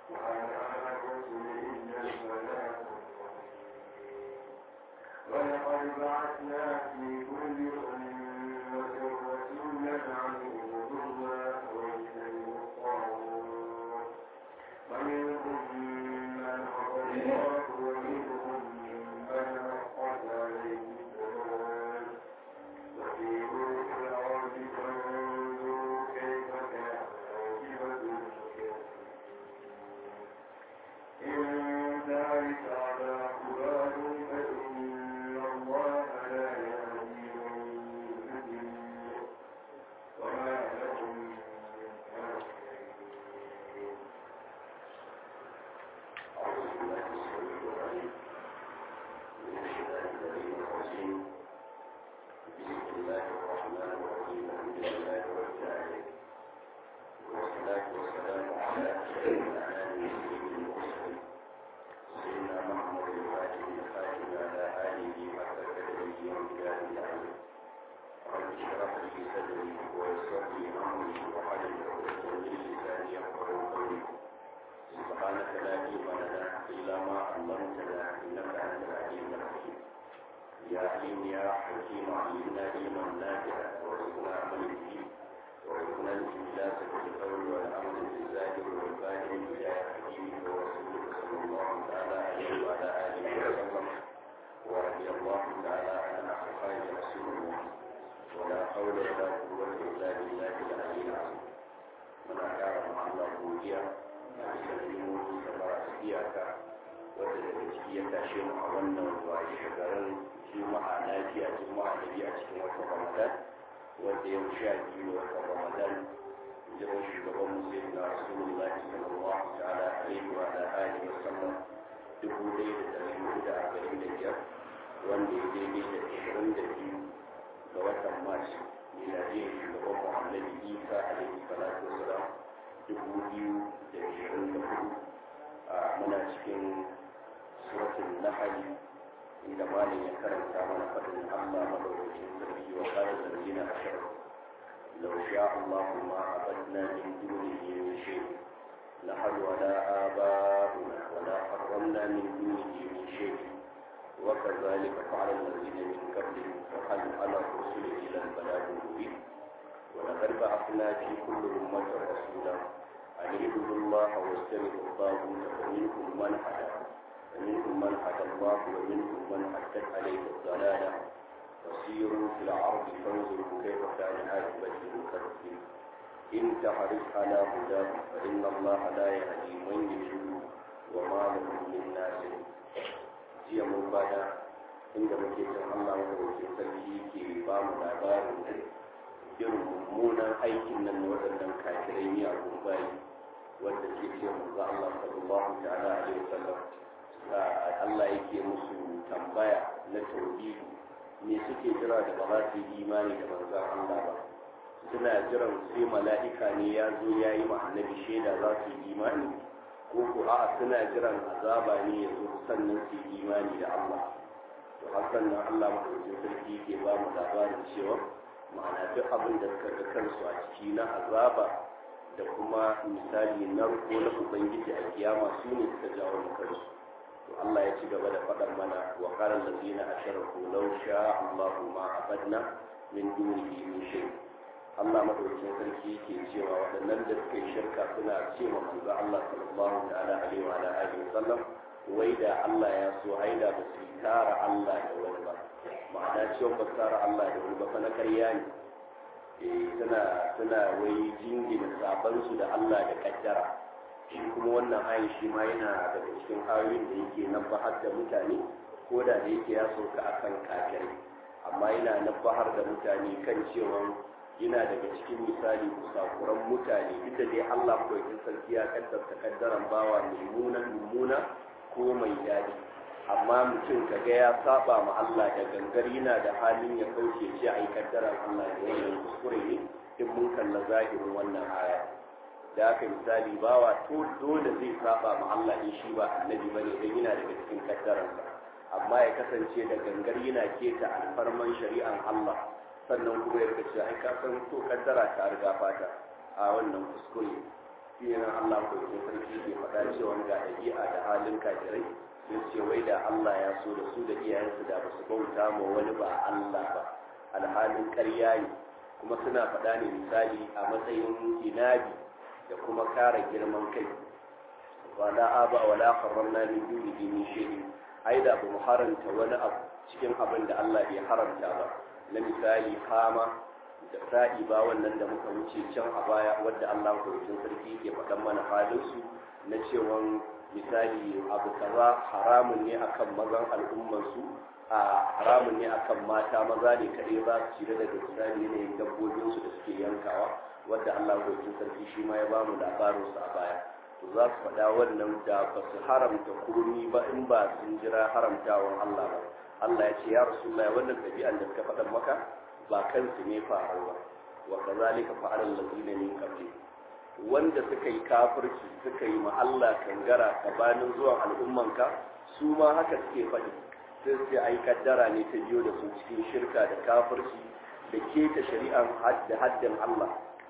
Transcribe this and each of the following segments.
ولقد بعثنا في كل أمة رسولا أن اعبدوا الله واجتنبوا الطاغوت ومنهم من هدى الله ومنهم من حقت عليه الذنوب وسيروا في الأرض فانظروا كيف كان عاقبة المكرمين إن ذلك على قرآن فإن الله لا يهدي من يضل وما لهم من ناصرين أعوذ بالله السميع العليم من الشيطان اللعين الرجيم بسم الله الرحمن الرحيم الحمد لله رب العالمين والصلاة والسلام على أشرف الأنام سيد المرسلين سيدنا محمد الفاتح الخاتم على آله حق قدره وامتداد العلم رب اشرح لي صدري ويسر لي أمري وحلل عقدة من لساني يفقهوا قولي سبحانك لا علم لنا إلا ما علمتنا إنك أنت العليم الحكيم يا عليم يا حكيم علمنا علما نافعا وارزقنا عمل به وارزقنا الإخلاص في القول والعمل بالزاهر والباطن إلى حكيمك ورسولك صلى الله تعالى عليه وعلى آله وسلم ورضي الله تعالى عن أصحاب رسول الله ولا حول ولا قوة إلا بالله العلي العظيم من أعلم الله godiya a bisa limomi da marasa iyaka wadda daga ciki ya tashe mu a wannan waye garin juma'a lafiya juma'a da biyu a cikin watan ramadan wanda yau sha biyu watan ramadan jiran shugaban musulmi na rasulullahi sallallahu ta'ala alaihi wa ala alihi wa sallam dubu ɗaya da ɗari hudu da arba'in da biyar wanda ya daidai da ashirin da biyu ga watan mars miladiyar shugaban muhammadu isa alaihi salatu wasalam dubu biyu da ashirin da hudu a muna cikin suratun nahali inda malin ya karanta mana faɗin allah madaukakin sarki wa kare zargina a shirin لو شاء الله ما عبدنا من دونه من شيء نحن ولا آباؤنا ولا حرمنا من دونه من شيء وكذلك فعل الذين من قبلهم فهل على الرسل إلى البلاغ المبين ولقد بعثنا في كل أمة رسولا أن اعبدوا الله واجتنبوا الطاغوت فمنهم من هدى ومنهم من هدى الله ومنهم من حدت عليه الضلالة فسيروا في الأرض فانظروا كيف كان عاقبة المكذبين إن تحرص على هداه فإن الله لا يهدي من يضل وما لهم من ناصر jiya mun bada inda muke cin Allah madaukakin sarki ke ba mu labarin irin mummunan aikin nan na waɗannan kafirai miyagun bayi wanda ke ce manzo Allah sallallahu ta'ala alaihi wasallam Allah yake musu tambaya na tauhidi me suke jira da ba za su yi imani da manzon Allah ba suna jiran sai mala'ika ne ya zo ya yi ma annabi shaida za su yi imani ko ko a'a suna jiran azaba ne ya zo sannan su yi imani da Allah to har sannan Allah madaukakin sarki ke ba mu labarin cewa ma'ana duk abin da suka ga kansu a ciki na azaba da kuma misali narko na ubangiji a kiyama su ne suka jawo mu kansu to Allah ya ci gaba da faɗan mana wa qala allazina asharaku law sha Allahu ma abadna min dunihi min shay Allah madaukakin sarki ke cewa waɗannan da suka yi shirka suna cewa manzo Allah sallallahu ta'ala alaihi wa alihi wa sallam wai da Allah ya so aida ba su tara Allah da wani ba ma'ana cewa ba tara Allah da wani ba fa na ƙarya ne suna suna wai jingina sabansu da Allah da kaddara shi kuma wannan ayin shi ma yana daga cikin ayoyin da yake nabbahar da mutane ko da da yake ya sauka akan kafirai amma yana nabbahar da mutane kan cewa yana daga cikin misali kusakuran mutane duk da dai Allah ko yake sarki ya kaddarta kaddaran bawa mai munan mummuna ko mai daɗi amma mutum kaga ya saba ma Allah da gangar yana da halin ya kauce ce ai kaddaran Allah da wannan kuskure ne in mun kalla zahirin wannan aya da aka misali bawa to dole zai saba ma Allah in shi ba annabi bane dan yana daga cikin kaddaransa amma ya kasance da gangar yana keta alfarman shari'an Allah sannan kuma ya kace ai ka san to kaddara ta riga fata a wannan kuskure shi ne Allah ko ke sarki ke faɗa cewa ga ɗabi'a da halin kafirai sai ce wai da Allah ya so da su da iyayensu da ba su bauta ma wani ba Allah ba alhalin ƙarya ne kuma suna faɗa ne misali a matsayin inabi da kuma kara girman kai wala aba wala harramna min dunihi min shay'in ai da ba mu haranta wani abu cikin abin da Allah bai haramta ba na misali kama da sa'i ba wannan da muka wuce can a baya wadda Allah kurkin sarki ke faɗan mana halin su na cewa misali abu kaza haramun ne akan mazan al'umman su a haramun ne akan mata maza ne kaɗai za su cire daga misali yanayin dabbobin su da suke yankawa wadda Allah kurkin sarki shi ma ya bamu labarin su a baya to za su faɗa wannan da ba su haramta komi ba in ba sun jira haramtawan Allah ba Allah ya ce ya Rasulullahi wannan ɗabi'an da suka faɗan maka ba kansu ne faru ba wa kazalika fa'ala allazina min qabli wanda suka yi kafirci suka yi ma Allah kangara gabanin zuwan al'ummanka su ma haka suke faɗi sai sai ai kaddara ne ta biyo da su cikin shirka da kafirci da keta shari'an da haddin Allah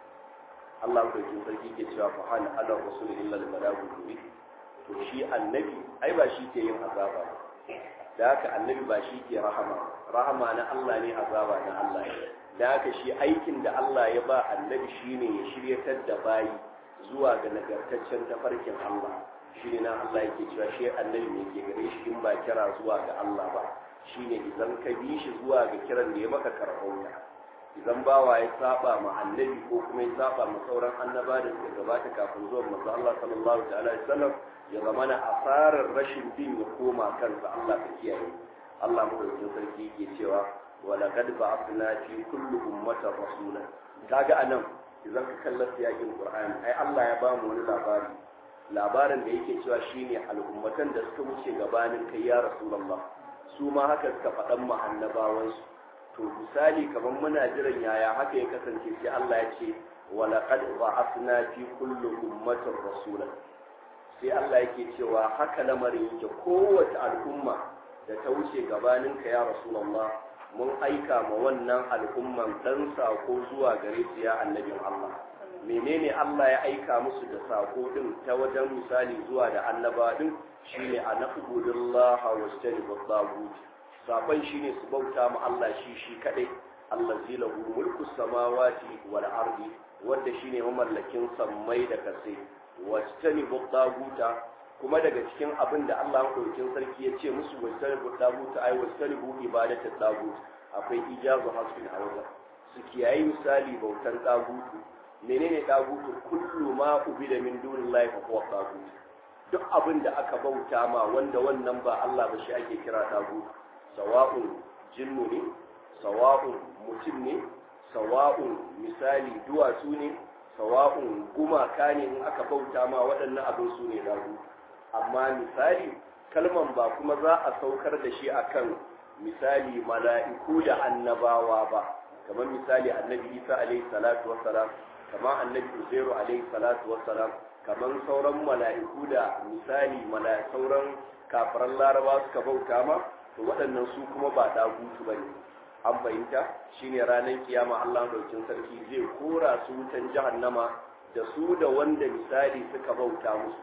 Allah ko kin sarki ke cewa fa hal ala rasul illa al balagul mubin to shi annabi ai ba shi ke yin azaba ba da haka annabi ba shi ke rahama rahama na Allah ne azaba na Allah ne da haka shi aikin da Allah ya ba annabi shine ya shiryatar da bayi zuwa ga nagartaccen tafarkin Allah shi ne na Allah yake cewa shi annabi ne ke gare shi in ba kira zuwa ga Allah ba shine idan ka bi shi zuwa ga kiran da ya maka karɓauta idan bawa ya saba ma annabi ko kuma ya saba ma sauran annaba da suka gabata kafin zuwan manzo Allah sallallahu ta'ala alaihi wasallam ya zama na asarar rashin bin ya koma kansa Allah ka kiyaye Allah madaukakin sarki yake cewa wala qad ba'athna fi kulli ummatin rasula kaga anan idan ka kalla siyakin Qur'ani ai Allah ya ba mu wani labari labarin da yake cewa shine al'ummatan da suka wuce gabanin kai ya rasulullah su ma haka suka faɗan mu annabawansu to misali kamar muna jiran yaya haka ya kasance sai Allah ya ce wala qad ba'athna fi kulli ummatin rasula sai Allah yake cewa haka lamarin yake kowace al'umma da ta wuce gabanin ka ya rasulullah mun aika ma wannan al'umman dan sako zuwa gare su ya annabin Allah menene Allah ya aika musu da sako din ta wajen misali zuwa da annaba din shine anabudullaha wastanibu tagut sakon shine su bauta ma Allah shi shi kadai allazi lahu mulku samawati wal ardi wanda shine mamallakin sammai da kasai wastanibu taguta kuma daga cikin abin da Allah madaukakin sarki ya ce musu wastanibu taguta ai wastanibu ibadatu tagut akwai ijazu hasbin hawza su kiyayi misali bautan tagutu menene tagutu kullu ma ubida min dunillahi fa huwa tagut duk abin da aka bauta ma wanda wannan ba Allah ba shi ake kira tagutu sawa'un jinnu ne sawa'un mutum ne sawa'un misali duwatsu ne sawa'un gumaka ne in aka bauta ma waɗannan abin su ne dagu amma misali kalman ba kuma za a saukar da shi akan misali mala'iku da annabawa ba kamar misali annabi isa alaihi salatu wassalam kamar annabi uzairu alaihi salatu wassalam kamar sauran mala'iku da misali sauran kafiran laraba suka bauta ma to waɗannan su kuma ba dagutu ba ne an fahimta shine ranar kiyama Allah daukin sarki zai kora su wutan jahannama da su da wanda misali suka bauta musu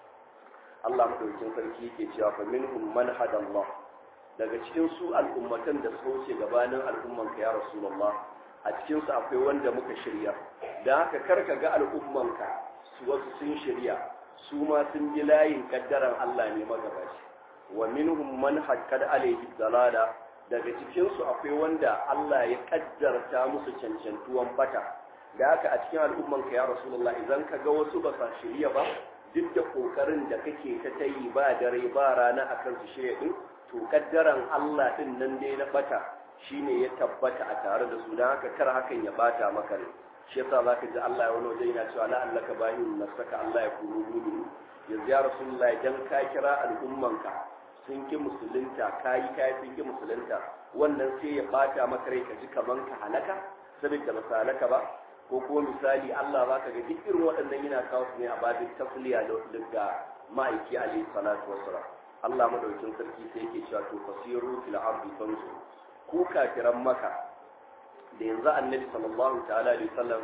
Allah daukin sarki yake cewa fa minhum man hadallah daga cikin su al'ummatan da suka wuce gabanin al'umman ka ya rasulullah a cikin su akwai wanda muka shirya dan haka karka ga al'umman ka su wasu sun shirya su ma sun bi layin kaddaran Allah ne magabaci wa minhum man haqqad alayhi dalala daga cikin su akwai wanda Allah ya kaddarta musu cancantuwan bata da haka a cikin al'umman ka ya rasulullah idan ka ga wasu ba sa shirya ba duk da kokarin da kake ta tayi ba dare ba rana akan su shirya din to kaddaran Allah din nan dai na bata shine ya tabbata a tare da su dan haka kar hakan ya bata maka rai shi yasa zaka ji Allah ya wani waje yana cewa la allaka bayin nasaka Allah ya kunu mu'minin yanzu ya rasulullah idan ka kira al'ummanka sun ki musulunta kayi kayi sun ki musulunta wannan sai ya bata maka rai ka ji kaman ka halaka saboda ba halaka ba ko kuma misali Allah ba ka ga duk irin waɗannan yana kawo su ne a babin tasliya daga ma'aiki alaihi salatu wassalam Allah madaukin sarki sai yake cewa to fasiru fil ardi fanzu ku kafiran maka da yanzu annabi sallallahu ta'ala alaihi wasallam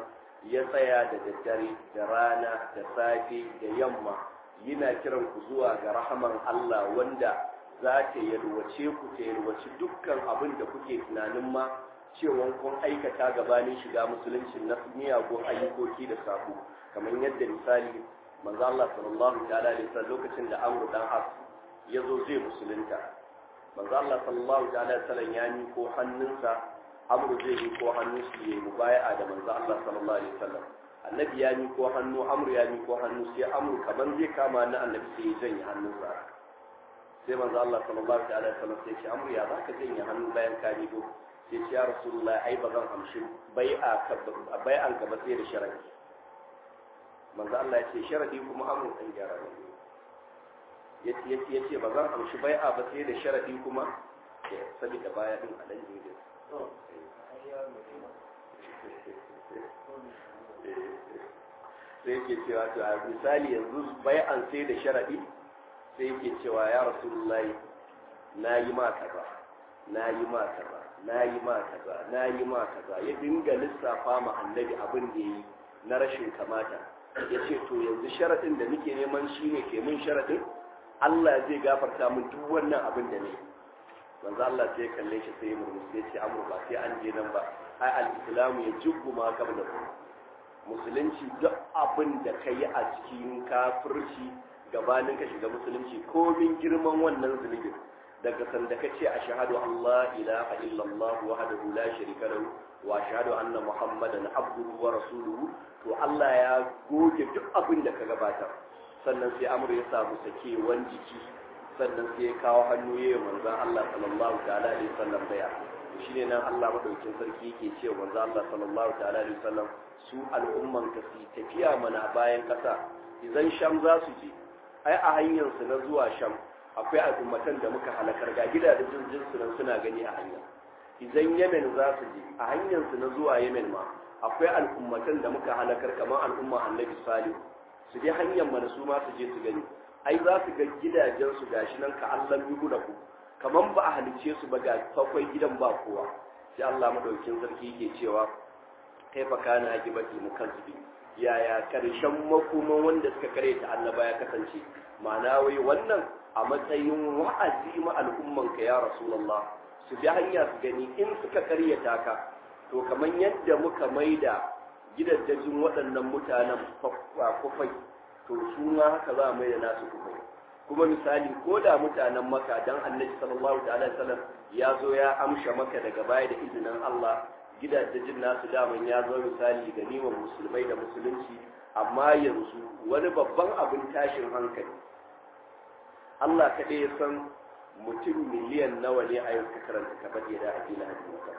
ya tsaya da daddare da rana da safe da yamma yana kiran ku zuwa ga rahaman Allah wanda za ta yalwace ku ta yalwaci dukkan abin da kuke tunanin ma cewa kun aikata gabanin shiga musulunci na miyagun ayyukoki da sako kamar yadda misali manzo Allah sallallahu ta'ala alaihi wasallam lokacin da Amr dan As ya zo zai musulunta manzo Allah sallallahu ta'ala alaihi wasallam ya ko hannunsa Amr zai yi ko hannu shi yayi mubaya'a da manzo Allah sallallahu alaihi wasallam annabi ya ko hannu Amr ya ko hannu sai Amr kaman zai kama na annabi sai ya janye hannunsa sai manzo Allah sallallahu ta'ala alaihi wasallam sai ce Amr ya zaka janye hannu bayan ka miƙo sai ce ya Rasulullah ai ba zan amshi bai'a ka bai'an ka ba sai da sharadi manzo Allah ya ce sharadi kuma amur kan gyara ne yace yace yace ba zan amshi bai'a ba sai da sharadi kuma saboda baya din a dan jinjin sai yake cewa to a misali yanzu bai'an sai da sharadi sai yake cewa ya rasulullahi na yi ma kaza na yi ma kaza na yi ma kaza na yi ma kaza ya dinga lissafa ma annabi abin da yi na rashin kamata ya ce to yanzu sharaɗin da nake neman shi ne ke mun sharaɗin Allah zai gafarta min duk wannan abin da ne manzo Allah sai kalle shi sai murmushi ya ce amur ba sai an je nan ba ai al-islamu ya jubbu ma kabla musulunci duk abin da ka yi a cikin kafirci gabanin ka shiga musulunci komin girman wannan zunubin daga sanda ka ce a shahadu Allah ilaha illallah wahdahu la sharika lahu wa shahadu anna muhammadan abduhu wa rasuluhu to Allah ya goge duk abin da ka gabatar sannan sai amur ya samu sakewan jiki sannan sai ya kawo hannu yayin manzon Allah sallallahu ta'ala alaihi wasallam baya shine nan Allah madaukin sarki yake cewa manzon Allah sallallahu ta'ala alaihi wasallam su al'umman ka su tafiya mana bayan kasa idan sham za su je ai a hanyar su na zuwa sham akwai al'ummatan da muka halakar ga gidajen jinsu nan suna gani a hanya idan yemen za su je a hanyar su na zuwa yemen ma akwai al'ummatan da muka halakar kamar al'umma annabi salihu su je hanyar mana su ma su je su gani ai za su ga gidajen su gashi nan ka Allah yuhu da ku kamar ba a halice su ba ga kwakwai gidan ba kowa sai Allah madaukin sarki yake cewa kai fa kana akibati mukazzibi yaya karshen makoman wanda suka kare ta annaba ya kasance ma'ana wai wannan a matsayin wa'azi ma al'ummanka ya rasulullah su bi hanya su gani in suka karyata ka to kamar yadda muka maida gidajen waɗannan mutanen kufai to su ma haka za a maida nasu kufai kuma misali ko da mutanen maka dan annabi sallallahu ta'ala sallam ya zo ya amsha maka daga baya da izinin Allah gidajen nasu daman ya zo misali ga niman musulmai da musulunci amma yanzu wani babban abin tashin hankali Allah kaɗai ya san mutum miliyan nawa ne a yau suka karanta ka baje da ake na hadisa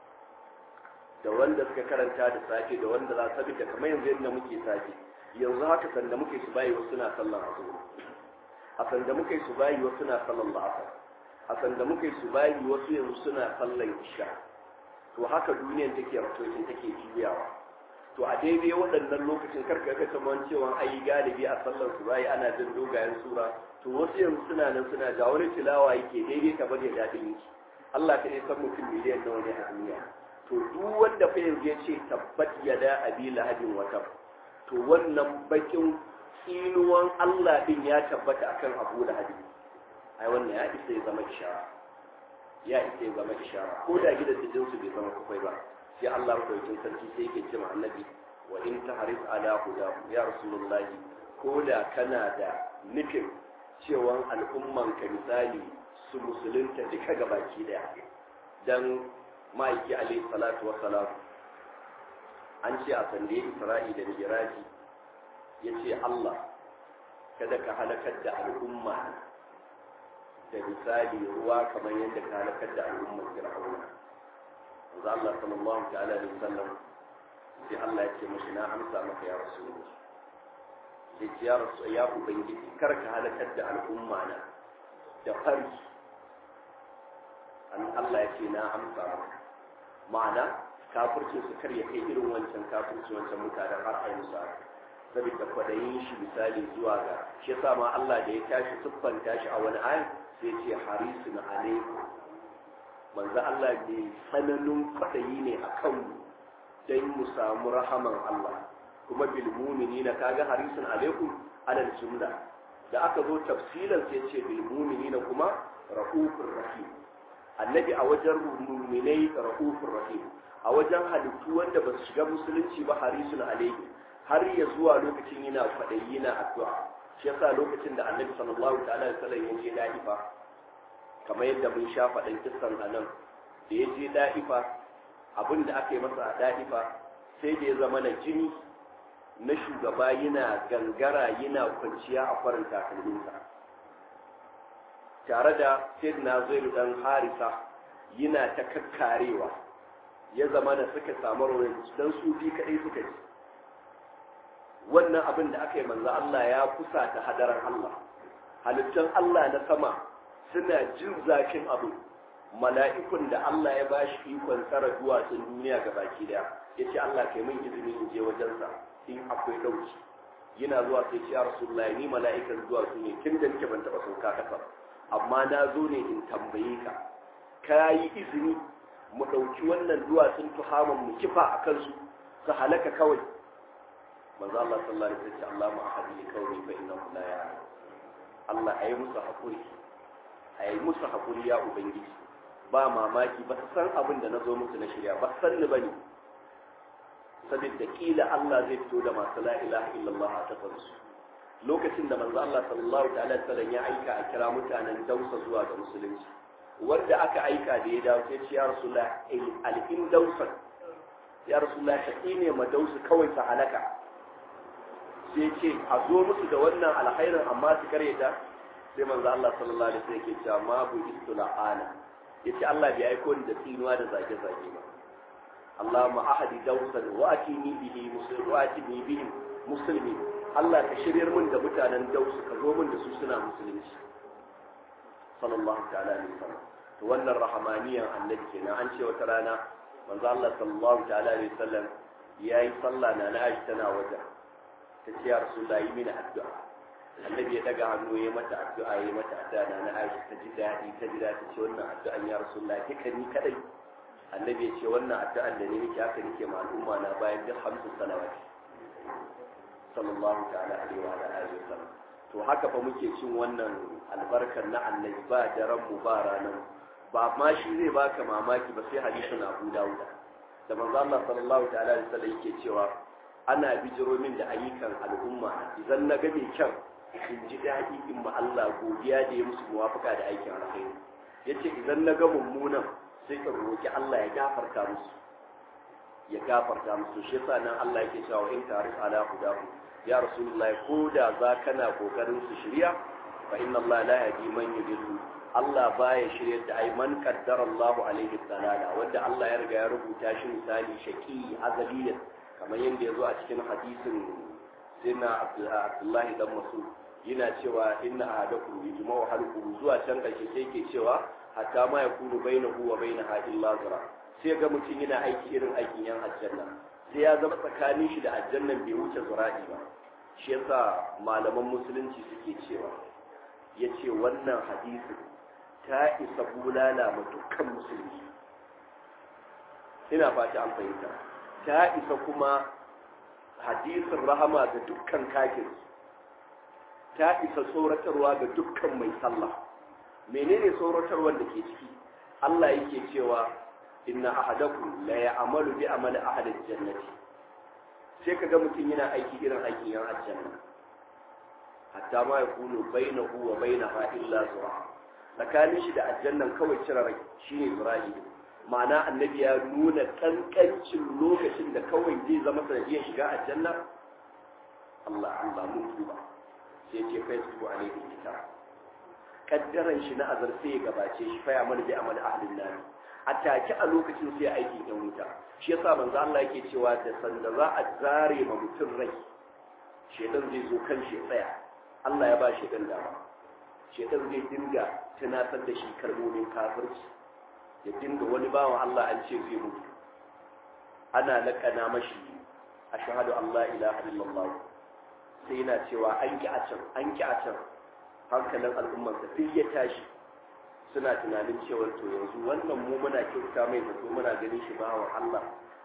da wanda suka karanta da safe da wanda za su da kamar yanzu yadda muke safe yanzu haka sanda muke su bayi wasu na sallan azhar a sanda muke su bayi wasu na sallan la'asar a sanda muke su bayi wasu yanzu suna sallan isha to haka duniyan take ratokin take juyawa to a daidai waɗannan lokacin karka ka kamar cewa ai galibi a sallar su bayi ana jin dogayen sura to wasu yanzu suna nan suna ga wani tilawa yake daidai ka bari daɗin yake Allah ka san mutum miliyan nawa ne a duniya to duk wanda fa yanzu ya ce tabbat yada abi lahabin wata to wannan bakin tsinuwan Allah din ya tabbata akan Abu Lahab ai wannan ya isa ya zama ishara ya isa ya zama ishara ko da gidan da jinsu bai zama kufai ba sai Allah madaukakin sarki sai yake cewa annabi wa in tahrif ala hudahu ya rasulullahi ko da kana da nufin cewan al'umman ka misali su musulunta duka gabaki daya dan ma'aiki alaihi salatu wassalam an ce a sande isra'i da miraji ya ce Allah kada ka halakar da al'umma da misali ruwa kamar yadda ka halakar da al'ummar fir'auna manzo Allah sallallahu ta'ala alaihi wasallam sai Allah ya ce mashi na amsa maka ya rasulullah sai ce ya rasu ya ubangiji kar ka halakar da al'umma na da fari an Allah ya ce na amsa maka ma'ana kafircin su kar ya kai irin wancan kafirci wancan mutanen har a yi musu saboda kwadayin shi misali zuwa ga shi yasa ma Allah da ya tashi siffanta shi a wani ayan sai ce harisun alaikum manzo Allah ne tsananin kwadayi ne a kanmu dan mu samu rahaman Allah kuma bil mu'minina kaga harisun alaikum alal jumla da aka zo tafsilan sai ce bil mu'minina kuma rahufur rahim annabi a wajen mu'minai rahufur rahim a wajen halittu wanda ba su shiga musulunci ba harisun alaihi har ya zuwa lokacin yana kwaɗayi yana addu'a shi yasa lokacin da annabi sallallahu ta'ala alaihi wasallam ya je da'ifa kamar yadda mun sha faɗin kissan a nan da ya je da'ifa abin da aka yi masa a da'ifa sai da ya zama na jini na shugaba yana gangara yana kwanciya a kwarin takalminsa tare da sayyidina zairu dan harisa yana ta kakkarewa ya zama da suka samu rawar dan su bi kadai suka ji wannan abin da aka yi manzo Allah ya kusa ta hadarar Allah halittun Allah na sama suna jin zafin abu mala'ikun da Allah ya ba shi ikon tsara duwatsun duniya ga baki daya ya ce Allah kai min izini in je wajensa in akwai ɗauki yana zuwa sai ce ya rasulullahi ni mala'ikan duwatsu ne tun da nake ban taɓa sauka ƙasa amma na zo ne in tambaye ka ka yi izini mu ɗauki wannan duwatsun tuhaman mu kifa a kansu su halaka kawai manzo Allah sallallahu alaihi wasallam Allah ma ahadi kawai fa innahu la ya'lam Allah ayi musu hakuri ayi musu hakuri ya ubangiji ba mamaki ba su san abin da nazo musu na shirya ba san ni bane saboda kila Allah zai fito da masu la ilaha illallah a tafarsu lokacin da manzo Allah sallallahu ta'ala alaihi wasallam ya aika a kira mutanen Dausa zuwa ga musulunci wanda aka aika da ya dawo sai ya rasulullah al-in dausan ya rasulullah ta ne ma dausu kawai ta halaka sai ce a zo musu da wannan alkhairin amma su karyata sai manzo Allah sallallahu alaihi wasallam yake cewa ma bu istula'ana yace Allah bai aiko ni da tsinuwa da zage zage ba Allahumma ahadi dawsan wa atini bihi muslim wa atini bihi muslimi Allah ka shiryar mun da mutanen dausu ka zo mun da su suna musulunci sallallahu ta'ala alaihi wasallam to wannan rahamaniyan annabi kenan an ce wata rana manzo Allah sallallahu ta'ala alaihi wasallam yayi sallah na na Aisha tana wajen ta ce ya rasulullah yi mini addu'a annabi ya daga hannu ya mata addu'a ya mata addu'a na na aisha ta ji daɗi ta ji daɗi ce wannan addu'an ya rasulullah kika ni kadai annabi ya ce wannan addu'an da ne nake haka nake ma al'umma na bayan duk hamsin salawati sallallahu ta'ala alaihi wa alihi wa sallam to haka fa muke cin wannan albarkar na annabi ba daren mu ba ranar ba ma shi zai baka mamaki ba sai hadisin Abu Dawud da manzo Allah sallallahu ta'ala alaihi wa sallam yake cewa ana bijiro min da ayyukan al'umma idan na ga mai kyan in ji daɗi in ma Allah godiya da ya musu muwafaka da aikin alkhairi yace idan na ga mummunan sai in roki Allah ya gafarta musu ya gafarta musu shi yasa nan Allah yake cewa in tarif ala hudahu ya rasulullahi ko da za kana kokarin su shirya fa inna Allah la yahdi man yudillu Allah baya shiryar da ai man qaddara Allahu alaihi dalala wanda Allah ya riga ya rubuta shi misali shaqi azaliyan kamar yadda ya zo a cikin hadisin sayyidina Abdullahi dan Mas'ud yana cewa inna ahadakum yajma'u halquhu zuwa can karshe sai yake cewa hatta ma yakunu bainahu wa bainaha illa zira sai ga mutum yana aiki irin aikin yan aljanna sai ya zama tsakanin shi da aljannan bai wuce zura'i ba shi yasa malaman musulunci suke cewa yace wannan hadisi ta isa bulala ma dukkan musulmi ina fata an fahimta ta isa kuma hadisin rahama ga dukkan kafir ta isa tsoratarwa ga dukkan mai sallah menene tsoratarwar da ke ciki Allah yake cewa inna ahadakum la ya'malu bi amali ahli jannati sai kaga mutum yana aiki irin aikin yan aljanna hatta ma yakunu bainahu wa bainaha illa zura tsakanin shi da aljannan kawai cire rai shine zura'i ma'ana annabi ya nuna kankancin lokacin da kawai zai zama sanadiyar shiga aljanna Allah Allah mun tuba sai ce kai su alaihi kitab kaddaran shi na azar sai ya gabace shi fa ya mana bi amal ahlin nar a take a lokacin sai aikin yan wuta shi yasa manzo Allah yake cewa da sanda za a zare ma mutum rai shedan zai zo kan shi tsaya Allah ya ba shedan dama shedan zai dinga tunatar da shi kalmomin kafirci ya dinga wani bawan Allah an ce zai mutu ana lakana mashi ashhadu an la ilaha illallah sai yana cewa an ki a can an ki a can hankalin al'ummarsa duk ya tashi suna tunanin cewa to yanzu wannan mu muna kyauta mai zato muna ganin shi bawan Allah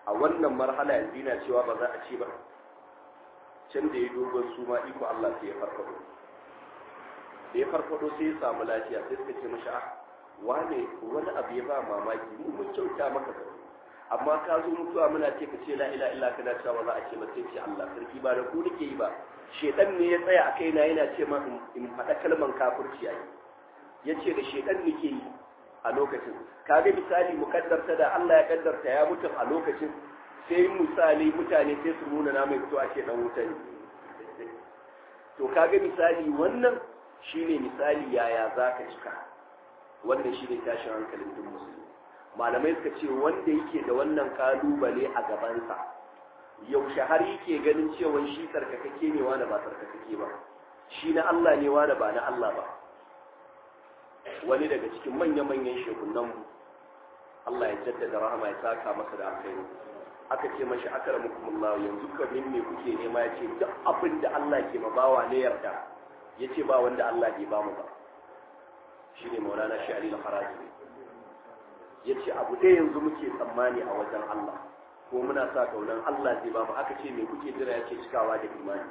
a wannan marhala yanzu yana cewa ba za a ce ba can da ya dogon su ma iko Allah sai ya farfado da ya farfado sai ya samu lafiya sai suka ce mashi ah wane wani abu ya ba mamaki mu mun kyauta maka da amma ka zo mutuwa muna ce ka ce la ila illa kana cewa ba za a ce ba sai ce Allah sarki ba da ku nake yi ba shedan ne ya tsaya a kaina yana ce ma in faɗa kalman kafirci a ya ce da shedan nake yi a lokacin kaga misali mukaddarta da Allah ya kaddarta ya mutu a lokacin sai misali mutane sai su nuna na mai fito a ce dan wuta ne to kaga misali wannan shine misali yaya zaka cika wannan shine tashin hankalin duk musulmi malamai suka ce wanda yake da wannan kalubale a gabansa yaushe har yake ganin cewa shi tsarkakake ne wani ba tsarkakake ba shi na Allah ne wani ba na Allah ba wani daga cikin manya-manyan shekunan mu Allah ya jaddada rahama ya saka masa da alkhairi aka ce mashi akramukumullah yanzu kamin me kuke nema ya ce duk abin da Allah ke mabawa ne yarda ya ce ba wanda Allah bai ba mu ba shine maulana shi ali al-haraji ya ce abu ɗaya yanzu muke tsammani a wajen Allah ko muna sa kaunan Allah zai ba mu aka ce me kuke jira ya ce cikawa da imani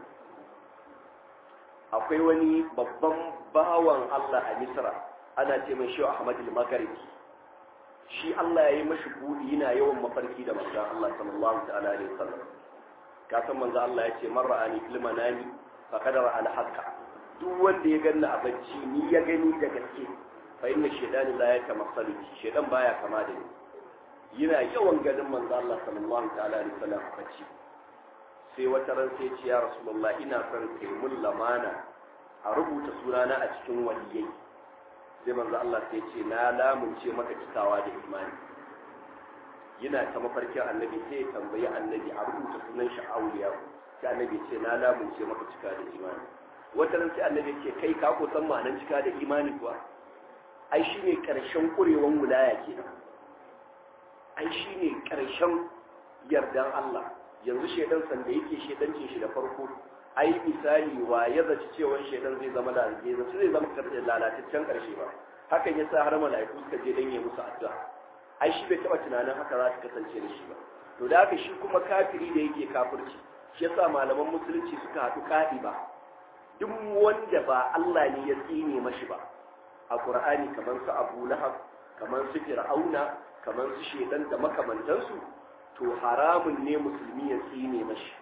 akwai wani babban bawan Allah a Misra ana ce mai shi Ahmad al-Maghribi shi Allah ya yi mashi buɗi yana yawan mafarki da manzon Allah sallallahu ta'ala alaihi wasallam ka san manzon Allah ya ce man ra'ani fil manami faqad ra'a al-haqqa duk wanda ya ganni a bacci ni ya gani da gaske fa inna shaytani la yatamassalu shaytan baya kama da ni yana yawan ganin manzon Allah sallallahu ta'ala alaihi wasallam a bacci sai wata ran sai ce ya rasulullah ina son kai mun lamana a rubuta sunana a cikin waliyai sai manzo Allah sai ce na lamunce maka cikawa da imani yana ta mafarkin annabi sai ya tambayi annabi a rubuta sunan shi auliya sai annabi ce na lamunce maka cika da imani wata ran sai annabi ce kai ka ko san ma'anar cika da imani kuwa ai shine karshen kurewan wilaya kenan ai shine karshen yardan Allah yanzu shedan sanda yake shedancin shi da farko ai misali wa ya zaci cewa shedan zai zama da zai zaci zai zama lalataccen karshe ba hakan yasa har mala'iku suka je dan yi musu addu'a ai shi bai taba tunanin haka za ta kasance da shi ba to da haka shi kuma kafiri da yake kafirci shi yasa malaman musulunci suka haɗu kaɗi ba duk wanda ba Allah ne ya tsine mashi ba a Qur'ani kamar su Abu Lahab kamar su Fir'auna kamar su shedan da makamantansu to haramun ne musulmi ya tsine mashi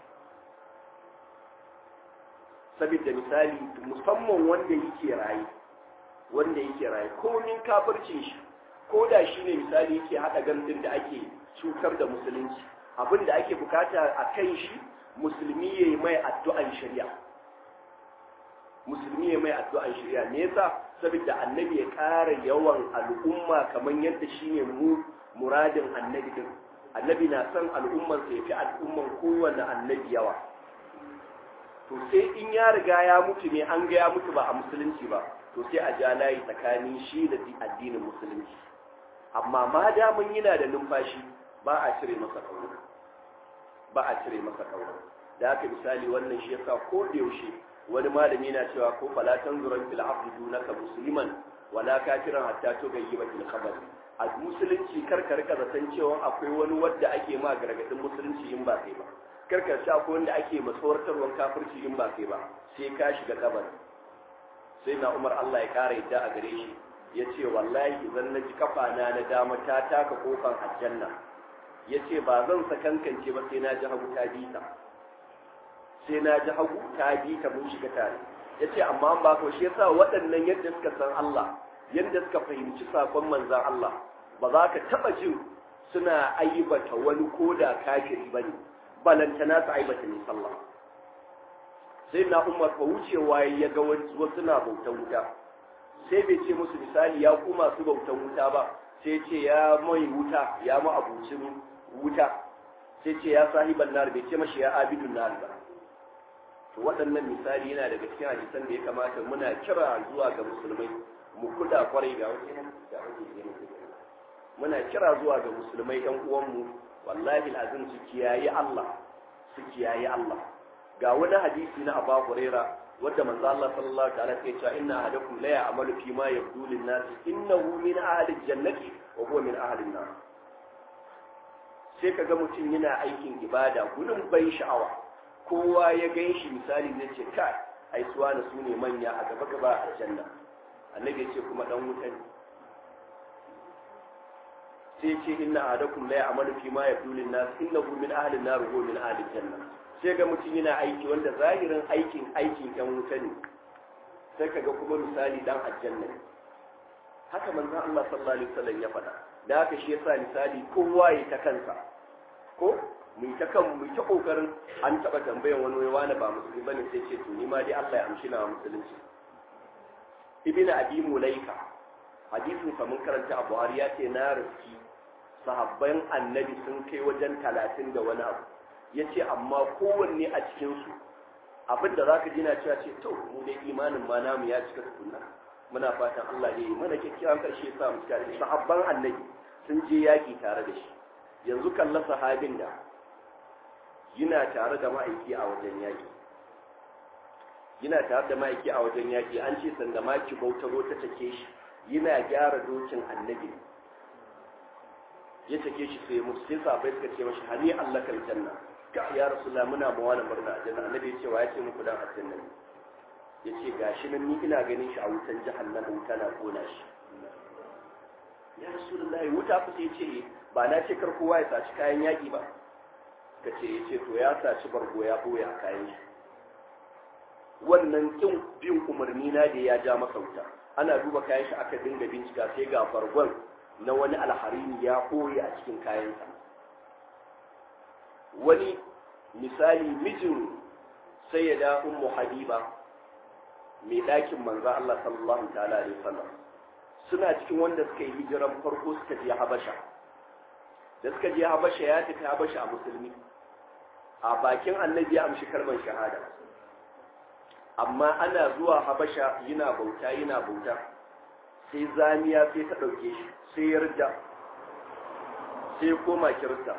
saboda misali musamman wanda yake raye wanda yake raye komin kafircin shi ko da shi ne misali yake haɗa gandun da ake cutar da musulunci abin da ake bukata a kan shi musulmi ya yi mai addu'an shari'a musulmi ya mai addu'an shari'a me yasa saboda annabi ya ƙara yawan al'umma kamar yadda shi ne mu muradin annabi din annabi na son al'ummarsa ya fi al'umman kowane annabi yawa to sai in ya riga ya mutu ne an ga ya mutu ba a musulunci ba to sai a ja layi tsakanin shi da addinin musulunci amma ma damun yana da numfashi ba a cire masa kauna ba a cire masa kauna da haka misali wannan shi yasa ko da yaushe wani malami na cewa ko fala tanzuran fil abdi dunaka musliman wala kafiran hatta tugayyiba fil khabar a musulunci karka rika zaton cewa akwai wani wadda ake ma gargadin musulunci in ba kai ba karka sha akwai wanda ake masawartarwan kafirci in ba kai ba sai ka shiga kabari sai na umar Allah ya kara yadda a gare shi ya ce wallahi idan na ji kafana na dama ta taka kofar aljanna ya ce ba zan sakankance ba sai na ji hagu ta bi ta sai na ji hagu ta bi ta mun shiga tare ya ce amma ba ko shi yasa waɗannan yadda suka san Allah yadda suka fahimci sakon manzan Allah ba za ka taɓa jin suna aibata wani koda kafiri ba ne balantana su aibata ne sallah sai na umar fa wucewa ya ga wasu na bautan wuta sai bai ce musu misali ya ku masu bautan wuta ba sai ce ya mai wuta ya ma abucin wuta sai ce ya sahiban nar bai ce mashi ya abidun nar ba to waɗannan misali yana daga cikin hadisan da ya kamata muna kira zuwa ga musulmai mu kuda kwarai ga wasu muna kira zuwa ga musulmai ɗan uwanmu wallahi azim su kiyaye Allah su kiyaye Allah ga wani hadisi na Abu Huraira wanda manzo Allah sallallahu ta'ala ya ce inna ahadakum la ya'malu fi ma yabdu lin nas innahu min ahli jannati wa huwa min ahli an-nar sai ka ga mutum yana aikin ibada gudun ban sha'awa kowa ya gan shi misali zai ce kai ai suwa na su ne manya a gaba gaba a janna annabi ya ce kuma dan wuta ne sai ce inna ahadakum la ya'malu fi ma yabdu lin nas innahu min ahli an-nar wa min ahli janna sai ga mutum yana aiki wanda zahirin aikin aikin yan wuta ne sai kaga kuma misali dan aljanna ne haka manzon Allah sallallahu alaihi wasallam ya faɗa da haka shi yasa misali kowa ya ta kansa ko mu ta kan mu ta kokarin an taba tambayan wani wai wani ba musulmi bane sai ce to ni ma dai Allah ya amshi na musulunci ibnu abi mulaika hadisin sa mun karanta a Buhari ya ce na riski sahabban annabi sun kai wajen talatin da wani abu ya ce amma kowanne a cikinsu abin da za ka jina cewa ce to mu dai imanin ma namu ya cika tukunna muna fatan Allah ya yi mana kyakkyawan karshe sa mu cika da sahabban annabi sun je yaƙi tare da shi yanzu kalla sahabin da yana tare da ma'aiki a wajen yaƙi yana tare da ma'aiki a wajen yaƙi an ce sanda maki bautaro ta take shi yana gyara dokin annabi ya take shi sai musu sai sabai suka ce mashi hani Allah kal janna ka ya rasulullah muna ma wani murna a janna annabi ya ce wa ya ce muku dan aljanna ne ya ce gashi nan ni ina ganin shi a wutan jahannama wuta na kona shi ya rasulullah wuta ku sai ce ba na ce kar kowa ya saci kayan yaki ba ka ce ya ce to ya saci bargo ya boye a kayan shi wannan kin bin umarni na da ya ja masa wuta ana duba kayan shi aka dinga bincika sai ga bargon na wani alharini ya ɓoye a cikin kayansa wani misali mijin sai ya da ummu habiba mai ɗakin manzo Allah sallallahu ta'ala alaihi wasallam suna cikin wanda suka yi hijiran farko suka je habasha da suka je habasha ya tafi habasha a musulmi a bakin annabi ya amshi kalmar shahada amma ana zuwa habasha yana bauta yana bauta sai zamiya sai ta ɗauke shi sai yarda sai koma kirista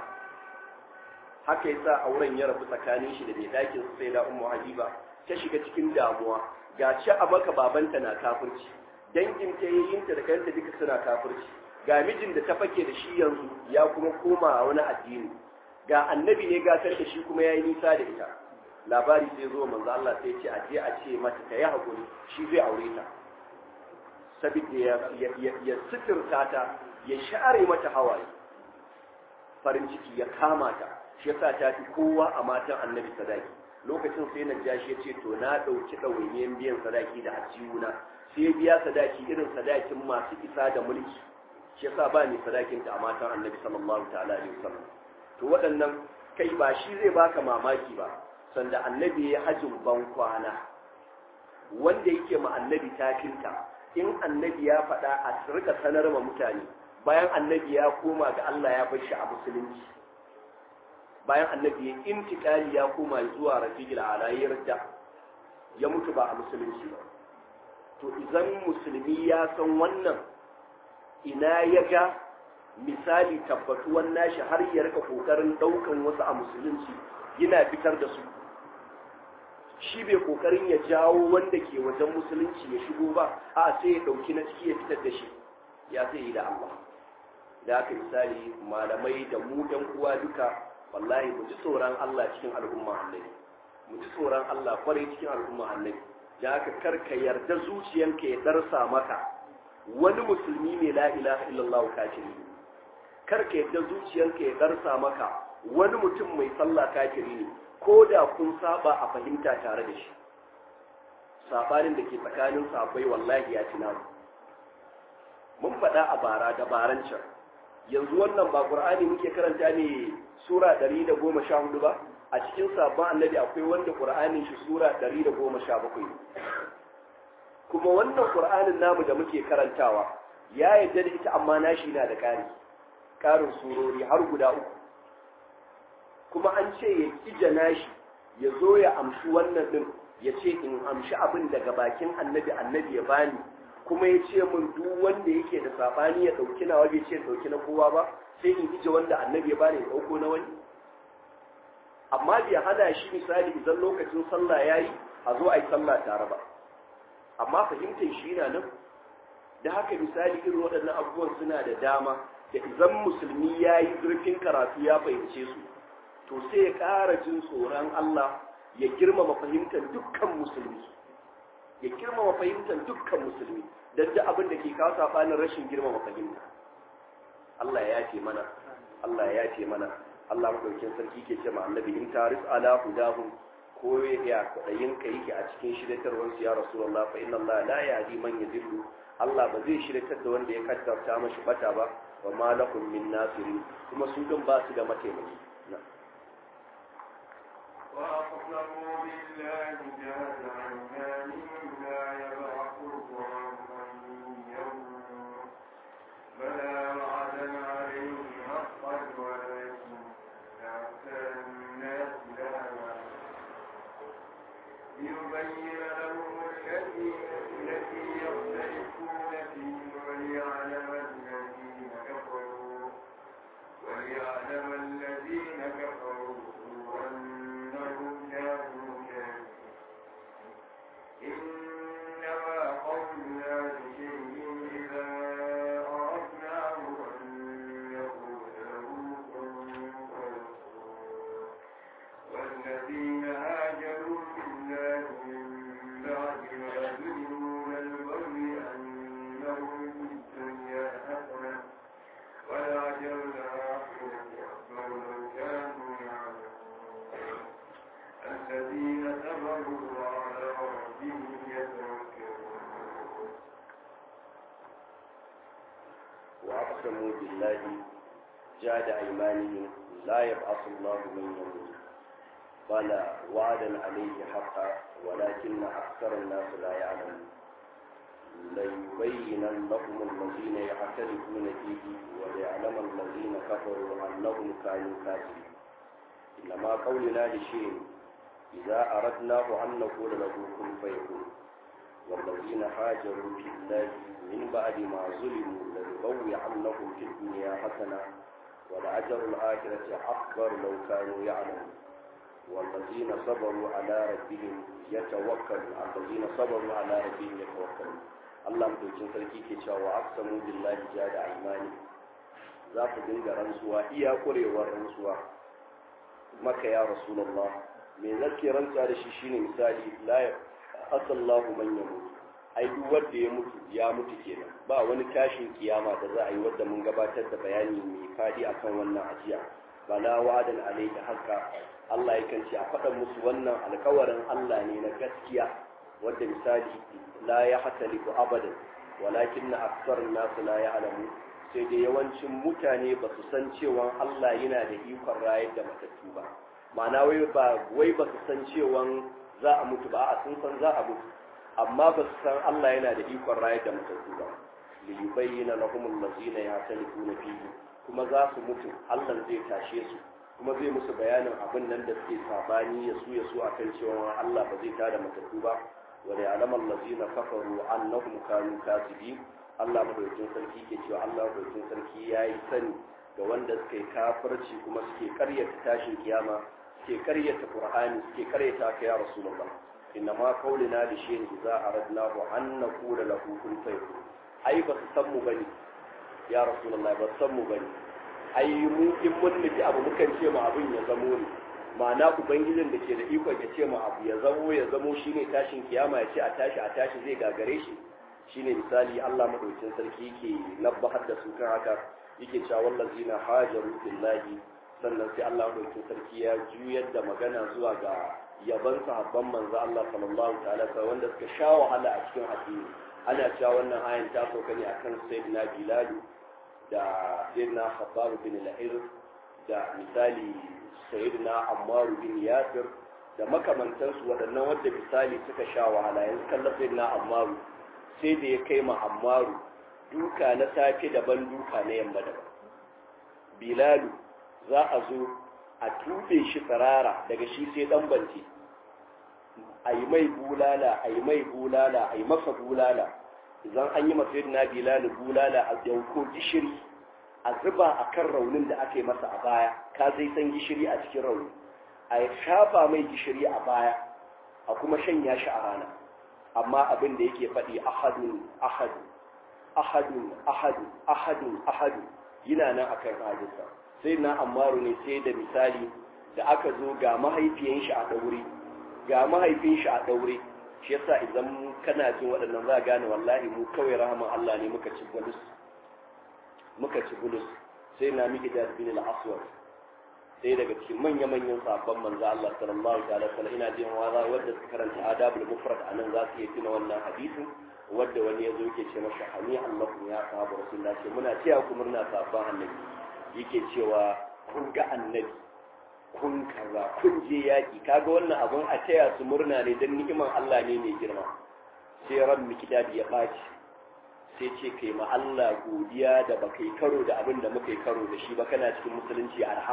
haka yasa auren ya rabu tsakanin shi da mai ɗakin sai da ummu habiba ta shiga cikin damuwa ga ci a maka babanta na kafirci dangin ta yayinta da kanta duka suna kafirci ga mijin da ta fake da shi yanzu ya kuma koma a wani addini ga annabi ne gatar da shi kuma ya yi nisa da ita labari sai zo manzo Allah sai ce a je a ce mata ta yi hakuri shi zai aure ta saboda ya suturta ta ya share mata hawaye farin ciki ya kama ta shi yasa ta fi kowa a matan annabi sadaki lokacin sai na jashi ya ce to na ɗauki ɗawainiyar biyan sadaki da ajiyuna sai ya biya sadaki irin sadakin masu isa da mulki shi yasa ba ni sadakin ta a matan annabi sallallahu ta'ala alaihi wasallam to waɗannan kai ba shi zai baka mamaki ba sanda annabi ya hajjin ban kwana wanda yake ma annabi tafinta in annabi ya faɗa a rika sanar ma mutane bayan annabi ya koma ga Allah ya bar shi a musulunci bayan annabi ya intikali ya koma zuwa rafiqil alayir da ya mutu ba a musulunci ba to idan musulmi ya san wannan ina ya ga misali tabbatuwan nashi har ya rika kokarin daukan wasu a musulunci yana fitar da su shi bai kokarin ya jawo wanda ke wajen musulunci ya shigo ba a sai ya dauki na ciki ya fitar da shi ya zai yi da Allah da aka misali malamai da mu ɗan uwa duka wallahi mu ji tsoron Allah cikin al'umma annabi mu ji tsoron Allah kwarai cikin al'umma annabi da aka karka yarda zuciyanka ya darsa maka wani musulmi ne la ilaha illallah kafiri karka yarda zuciyanka ya darsa maka wani mutum mai sallah kafiri ne ko da kun saba a fahimta tare da shi sabanin da ke tsakanin sabai wallahi ya ci namu mun faɗa a bara da baran can yanzu wannan ba qur'ani muke karanta ne sura 114 ba a cikin sabon annabi akwai wanda qur'anin shi sura 117 kuma wannan qur'anin namu da muke karantawa ya yadda da ita amma nashi na da ƙari ƙarin surori har guda uku kuma an ce ya kija nashi ya zo ya amshi wannan din ya ce in amshi abin daga bakin annabi annabi ya bani kuma ya ce min duk wanda yake da sabani ya dauki nawa bai ce dauki na kowa ba sai in ije wanda annabi ya bani ya dauko na wani amma bai hana shi misali idan lokacin sallah yayi a zo a yi sallah tare ba amma fahimtar shi na nan da haka misali irin waɗannan abubuwan suna da dama da idan musulmi ya yi zurfin karatu ya fahimce su to sai ya ƙara jin tsoron Allah ya girmama fahimtar dukkan musulmi ya girmama fahimtar dukkan musulmi don da abin da ke kawo saɓanin rashin girmama fahimta Allah ya yafe mana Allah ya yafe mana Allah madaukin sarki ke ce ma annabi in taris ala hudahum ko ya kwaɗayin ka yake a cikin shiryatarwar su ya rasulullah fa inna Allah la yahdi man yadillu Allah ba zai shiryatar da wanda ya kaddarta mashi bata ba wa ma lakum min nasirin kuma su din ba su da mataimaki وأقسموا بالله جهد أيمانهم لا يبعث الله من يموت بلى وعدا عليه حقا ولكن أكثر الناس لا يعلمون ليبين لهم التي التي يختلفون فيه وليعلم الذين كفروا وليعلم الذين كفروا أنهم كانوا كافرين إنما قولنا لشيء إذا أردناه أن يقول له كن فيكون والذين هاجروا في الله من بعد ما ظلموا البغي أنهم في الدنيا حسنة والأجر الآخرة أكبر لو كانوا يعلمون الذين صبروا وعلى ربهم يتوكلون وأقسموا بالله جاد أيمانهم لا يبعث الله من يموت بلى وعدا عليه حقا ولكن أكثر الناس لا يعلمون ليبين لهم الذين يختلفون فيه وليعلم الذين كفروا أنهم كانوا كافرين إنما قولنا لشيء إذا أردناه أن نقول له كن فيكون والذين هاجروا في الله من بعد ما ظلموا لنبوعنهم في الدنيا حسنة ولأجر الآخرة أكبر لو كانوا يعلمون والذين صبروا على ربهم يتوكلون الذين صبروا على ربهم يتوكلون Allah mutuncin sarki ke cewa wa aqsamu billahi jada aymani za ku dinga rantsuwa iya kurewar rantsuwa maka ya rasulullah me zake rantsuwa da shi shine misali la asallahu man yamut ai duk wanda ya mutu ya mutu kenan ba wani tashin kiyama da za a yi wanda mun gabatar da bayani mai fadi akan wannan ajiya bala wa'adan alayhi haqqa Allah yakan ce a faɗa musu wannan alkawarin Allah ne na gaskiya wadda misali la ya hataliku abadan walakin na aksar nasu la ya alamu sai dai yawancin mutane ba su san cewa Allah yana da ikon rayar da matattu ba ma'ana wai ba wai ba su san cewa za a mutu ba a sun san za a mutu amma ba su san Allah yana da ikon rayar da matattu ba li yubayyana lahum allazina yahtalifuna fihi kuma za su mutu Allah zai tashe su kuma zai musu bayanin abin nan da suke sabani ya su ya su akan cewa Allah ba zai tada matattu ba wa da alaman lazina kafaru annahum kanu kasibin Allah madaukakin sarki ke cewa Allah madaukakin sarki yayi sani ga wanda suka yi kafirci kuma suke karyata tashin kiyama suke karyata Qur'ani suke karyata ka ya Rasulullah inna ma qaulina li shay'in idza aradnahu an naqula lahu kun fayakun ai ba su san mu bane ya Rasulullah ba su san mu bane ai mu in mun nufi abu mukan ce ma abin ya zamo ne ma'ana ubangijin da ke da ikon ya ce ma abu ya zamo ya zamo shine tashin kiyama ya ce a tashi a tashi zai gagare shi shine misali Allah madaukakin sarki yake nabbahar da su kan haka yake cewa wallazina hajaru fillahi sannan sai Allah madaukakin sarki ya juyar da magana zuwa ga yaban sahabban manzo Allah sallallahu ta'ala wanda suka sha wahala a cikin addini ana cewa wannan ayan ta sauka ne akan sayyidina Bilal da sayyidina Khabbab bin al-Hir da misali sayyidina Ammar bin Yasir da makamantansu waɗannan wanda misali suka sha wahala yanzu kallon sayyidina Ammar sai da ya kai ma Ammar duka na safe daban duka na yamma daban Bilalu za a zo a tube shi tsirara daga shi sai dan banci a yi mai bulala a yi mai bulala a yi masa bulala idan an yi masa yadda bilalu bulala a dauko gishiri a zuba a kan raunin da aka yi masa a baya ka zai san gishiri a cikin rauni a shafa mai gishiri a baya a kuma shanya shi a rana amma abin da yake faɗi ahadun ahadun ahadun ahadun ahadun ahadun yana nan akan halinsa sai na ammaru ne sai da misali da aka zo ga mahaifiyan shi a daure ga mahaifin shi a daure shi yasa idan kana jin waɗannan za gane wallahi mu kawai rahama Allah ne muka ci bulus muka ci bulus sai na miki da bin al-aswad sai daga cikin manya-manyan sabon manzo Allah sallallahu alaihi wasallam ina jin waza wanda suka karanta adabul mufrad anan za su iya tuna wannan hadisin wanda wani ya zo yake ce masa hani Allah ya sahabu rasulullah ce muna cewa ku murna sabon annabi yake cewa kun ga annabi kun kaza kun je yaki kaga wannan abun a taya su murna ne dan ni'iman Allah ne mai girma sai ran mikdadi ya baci sai ce kai ma Allah godiya da baka yi karo da abin da muka yi karo da shi ba kana cikin musulunci arha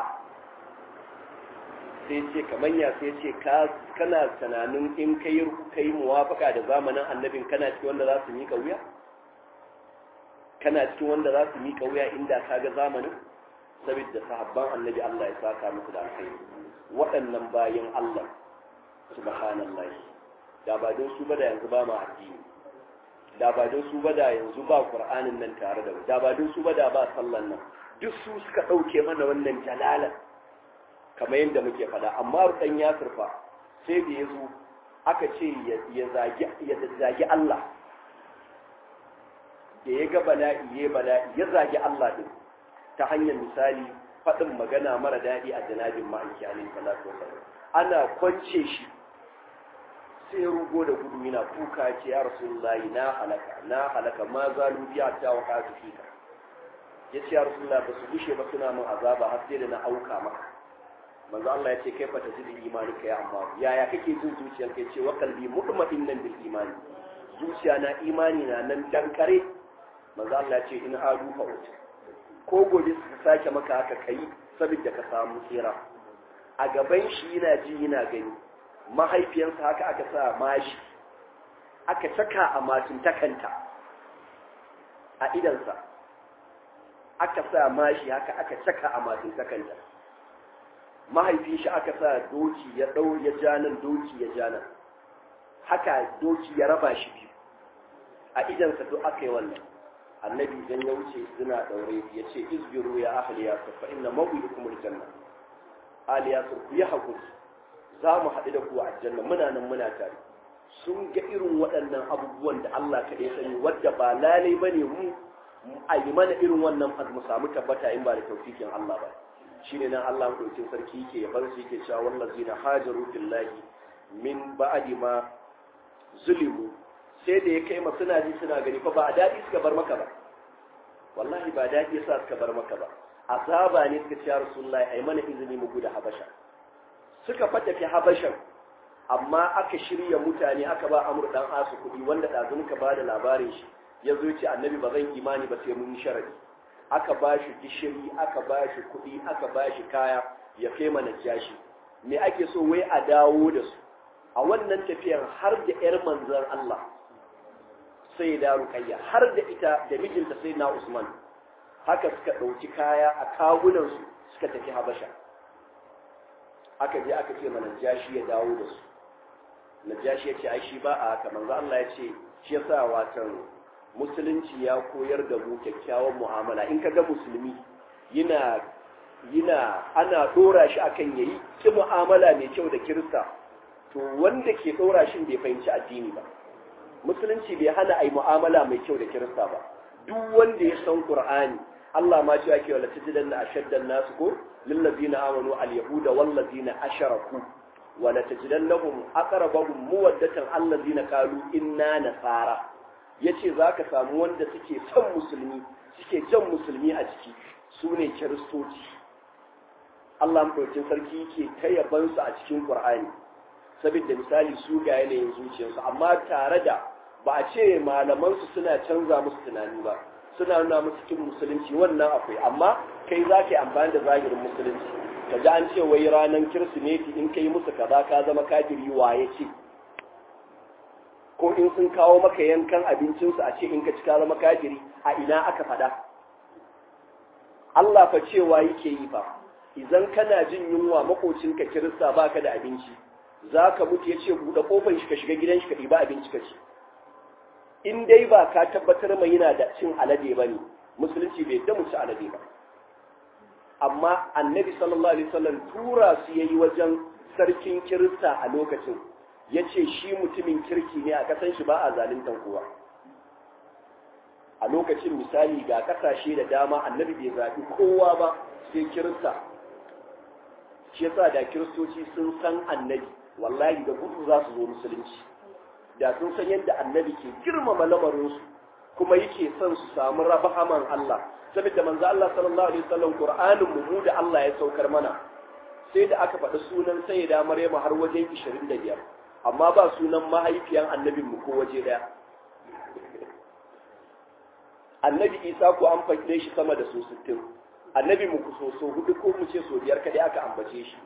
sai ce kamar ya sai ce kana tunanin in kai kai muwafaka da zamanin annabin kana cikin wanda za su mika wuya kana cikin wanda za su mika wuya inda ka ga zamanin saboda sahabban annabi Allah ya saka musu da alkhairi waɗannan bayan Allah subhanallah da ba don su ba da yanzu ba ma addini da ba don su ba da yanzu ba qur'anin nan tare da da ba don su ba da ba sallan nan duk su suka ɗauke mana wannan jalalan kamar yadda muke faɗa amma rudan ya surfa sai da ya zo aka ce ya zagi Allah da ya ga bala'i ya bala'i ya zagi Allah din ta hanyar misali faɗin magana mara daɗi a janabin ma'aiki alaihi salatu wasallam ana kwance shi sai rugo da gudu yana kuka ce ya rasulullahi na halaka na halaka ma zalu biya ta waka fika ya ce ya rasulullahi ba su gushe ba suna min azaba har sai da na auka maka manzo Allah ya ce kai fa tajidu imani kai amma yaya kake jin zuciyar kai ce wa qalbi mutma'innan bil imani zuciya na imani na nan dankare manzo Allah ya ce in adu fa ut ko gobe su sake maka haka kai saboda ka samu tsira a gaban shi yana ji yana gani mahaifiyarsa haka aka sa mashi aka saka a matin takanta a idansa aka sa mashi haka aka saka a matin takanta mahaifin shi aka sa doki ya ɗau ya janan doki ya janan haka doki ya raba shi biyu a idansa duk aka yi wannan annabi idan ya wuce suna ɗaure ya ce izbiru ya ahli yasir fa inna mawuyikum aljanna ali yasir ku yi hakuri za mu haɗu da ku a aljanna muna nan muna tare sun ga irin waɗannan abubuwan da Allah kaɗai sani wadda ba lalai bane mu a yi mana irin wannan mu samu tabbata in ba da taufikin Allah ba shine nan Allah madaukin sarki yake yaban su yake cewa wallazina hajaru billahi min ba'di ma zulimu sai da ya kai ma suna ji suna gani fa ba a dadi suka bar maka ba wallahi ba dadi yasa suka bar maka ba azaba ne suka ce ya rasulullahi ai mana izini mu gudu habasha suka fata fi habashan amma aka shirya mutane aka ba amur dan asu kuɗi wanda ɗazun ka ba da labarin shi ya zo ce annabi ba zan imani ba sai mun yi sharadi aka ba shi gishiri aka ba shi kuɗi aka ba shi kaya ya kai mana jashi me ake so wai a dawo da su a wannan tafiyar har da yar manzon Allah sai da rukayya har da ita da mijinta sai na Usman haka suka ɗauki kaya a kawunansu suka tafi Habasha aka je aka ce mana jashi ya dawo da su najashi ya ce ai shi ba a haka manzo Allah ya ce shi yasa watan musulunci ya koyar da mu kyakkyawan mu'amala in ka ga musulmi yana yana ana dora shi akan yayi ki mu'amala mai kyau da kirista to wanda ke dora shi bai fahimci addini ba musulunci bai hana ai mu'amala mai kyau da kirista ba duk wanda ya san qur'ani Allah ma ce yake wala tajidanna ashaddan nasu ko lil ladina amanu al yahuda wal ladina asharaku wala tajidannahum aqrabahum muwaddatan allazina qalu inna nasara yace zaka samu wanda suke son musulmi suke jan musulmi a ciki su ne kiristoci Allah madaukakin sarki yake ta yaban su a cikin Qur'ani saboda misali su ga yanayin zuciyarsu amma tare da ba a ce malaman su suna canza musu tunani ba suna nuna musu cikin musulunci wannan akwai amma kai zaka yi amfani da zahirin musulunci ka ji an ce wai ranar kirsimeti in ka yi musu kaza ka zama kafiri waye ce ko in sun kawo maka yankan abincinsu a ce in ka ci ka zama kafiri a ina aka fada Allah fa cewa yake yi fa idan kana jin yunwa makocinka kirista baka da abinci za ka mutu ya ce buɗe ƙofar shi ka shiga gidan shi ka ɗiba abinci ka ci in dai ba ka tabbatar mai yana da cin alade ba ne musulunci bai da mu ci alade ba amma annabi sallallahu alaihi wasallam tura su yayi wajen sarkin kirista a lokacin yace shi mutumin kirki ne a kasan shi ba a zaluntan kowa a lokacin misali ga kasashe da dama annabi bai zaɓi kowa ba sai kirista shi yasa da kiristoci sun san annabi wallahi da gudu za su zo musulunci da sun san yadda annabi ke girmama lamarinsu kuma yake son su samu rabahaman Allah saboda manzo Allah sallallahu alaihi wasallam Qur'anin mu da Allah ya saukar mana sai da aka faɗi sunan sayyida Maryam har wajen 25 amma ba sunan mahaifiyan annabin mu ko waje daya annabi Isa ko an faɗe shi sama da su 60 annabi mu so so hudu ko mu ce so biyar kadai aka ambace shi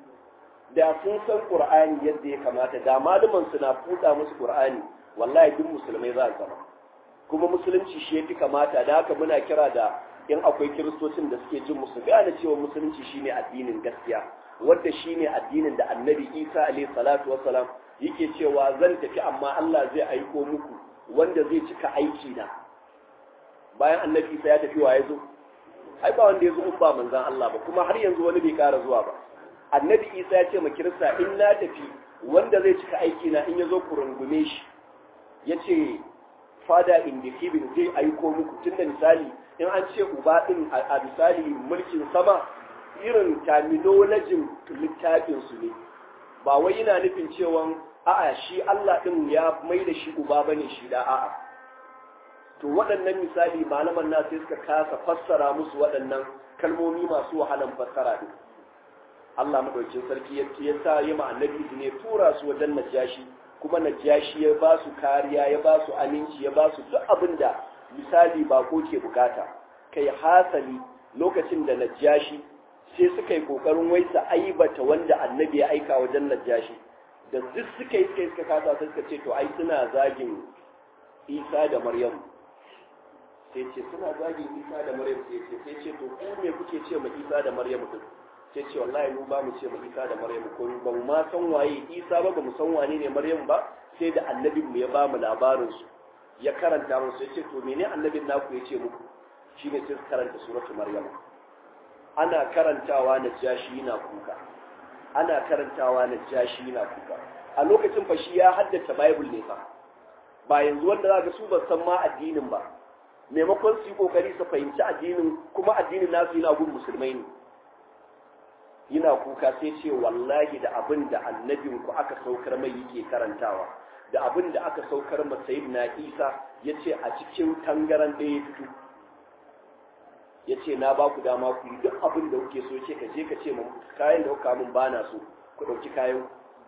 da sun san Qur'ani yadda ya kamata da malaman su na fuda musu Qur'ani wallahi duk musulmai za su zama kuma musulunci shi yafi kamata da haka muna kira da in akwai kiristocin da suke jin musu gane cewa musulunci shine addinin gaskiya wanda shine addinin da Annabi Isa alayhi salatu wassalam yake cewa zan tafi amma Allah zai aiko muku wanda zai cika aiki na bayan Annabi Isa ya tafi wa ya zo ai ba wanda ya zo ba manzon Allah ba kuma har yanzu wani bai kara zuwa ba annabi isa ya ce ma kirista in na tafi wanda zai cika aiki na in ya zo ku rungume shi ya ce fada in the heaven zai aiko muku tun da misali in an ce uba din a misali mulkin sama irin terminologin littafin su ne ba wai yana nufin cewa a'a shi Allah din ya mai da shi uba bane shi da a'a to waɗannan misali malaman na sai suka kasa fassara musu waɗannan kalmomi masu wahalan fassara din Allah madaukin sarki ya sa yi ma annabi ne tura su wajen najashi kuma najashi ya ba su kariya ya ba su aminci ya ba su duk abin da misali ba ko ke bukata kai hasali lokacin da najashi sai suka yi kokarin wai su aibata wanda annabi ya aika wajen najashi da duk suka yi suka yi suka kasa sai suka ce to ai suna zagin isa da maryam sai ce suna zagin isa da maryam sai ce sai ce to ku me kuke ce ma isa da maryam din sai ce wallahi mu ba mu ce ma isa da maryam ko ba mu ma san waye isa ba ba mu san wane ne maryam ba sai da annabin mu ya ba mu labarin su ya karanta mu sai ce to mene annabin naku ya ce muku shine sai karanta suratul maryam ana karantawa na jashi na kuka ana karantawa na jashi na kuka a lokacin fa shi ya haddace bible ne fa ba yanzu wanda zaka su ba san ma addinin ba maimakon su yi kokari su fahimci addinin kuma addinin nasu yana gun musulmai ne yana kuka sai ce wallahi da abin da annabin ku aka saukar mai yake karantawa da abin da aka saukar ma na isa ya ce a cikin tangaran ɗaya ya fito ya ce na ba ku dama ku yi duk abin da kuke so ce ka je ka ce kayan da kuka min ba na so ku ɗauki kayan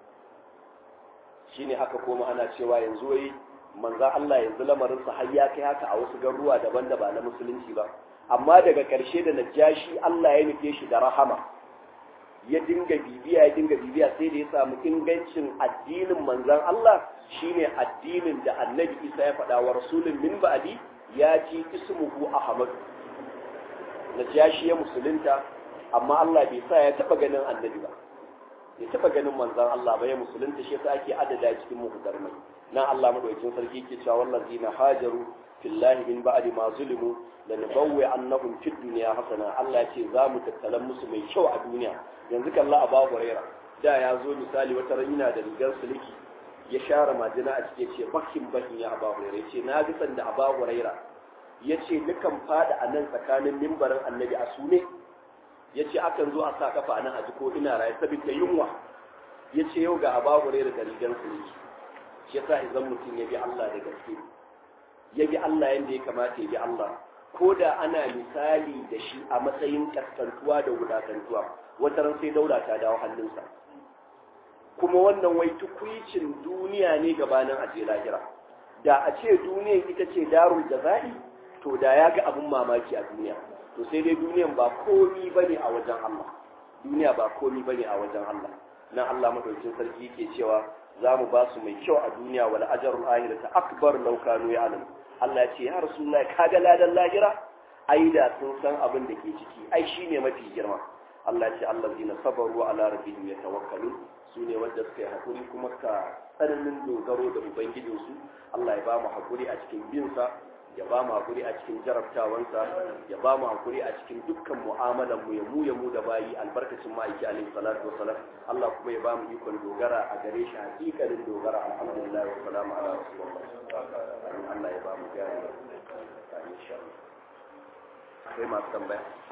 shine aka koma ana cewa yanzu wai manza Allah yanzu lamarinsa har ya kai haka a wasu garuruwa daban da ba na musulunci ba amma daga ƙarshe da najashi Allah ya nufe shi da rahama ya dinga bibiya ya dinga bibiya sai da ya samu ingancin addinin manzan Allah shine addinin da annabi Isa ya faɗa wa rasulun min ba'di ya ci ismuhu Ahmad najashi ya musulunta amma Allah bai sa ya taba ganin annabi ba bai taba ganin manzan Allah ba ya musulunta shi yasa ake adada cikin muhdarmai nan Allah madaukakin sarki yake cewa wallazina hajaru fillahi min ba'di ma zulimu lanabawwi annahum fid dunya hasana Allah ce za mu tattalan musu mai kyau a duniya yanzu kalla Abu Huraira da ya zo misali wata rana da rigar sulki ya share majina a cikin ce bakin bakin ya Abu Huraira yace na ga sanda Abu Huraira yace dukan fada a nan tsakanin mimbarin Annabi a sune yace akan zo a sa kafa nan a jiko ina raye saboda yunwa yace yau ga Abu Huraira da rigar sulki shi yasa idan mutum ya bi Allah da gaske ya bi Allah yanda ya kamata ya bi Allah ko da ana misali da shi a matsayin kaskantuwa da wulakantuwa wata ran sai daula ta dawo hannunsa kuma wannan wai tukwicin duniya ne gabanin a je lahira da a ce duniyan ita ce darul jaza'i to da ya ga abin mamaki a duniya to sai dai duniyan ba komi bane a wajen Allah duniya ba komi bane a wajen Allah nan Allah madaukakin sarki yake cewa za mu ba su mai kyau a duniya wal ajrul akhirati akbar law kanu ya'lamun Allah ce ya Rasulullahi kaga ladan lahira ai da sun san abin da ke ciki ai shine mafi girma Allah ce allazina sabaru ala rabbihim yatawakkalun su ne wanda suka yi hakuri kuma ka tsananin dogaro da ubangijinsu Allah ya ba mu hakuri a cikin bin sa ya ba mu hakuri a cikin jarabtawansa ya ba mu hakuri a cikin dukkan mu'amalan mu ya mu ya mu da bayi albarkacin ma'aiki alaihi salatu wasalam Allah kuma ya ba mu ikon dogara a gare shi hakikalin dogara alhamdulillah wa salamu ala rasulullah Allah ya ba mu gari insha Allah sai masu tambaya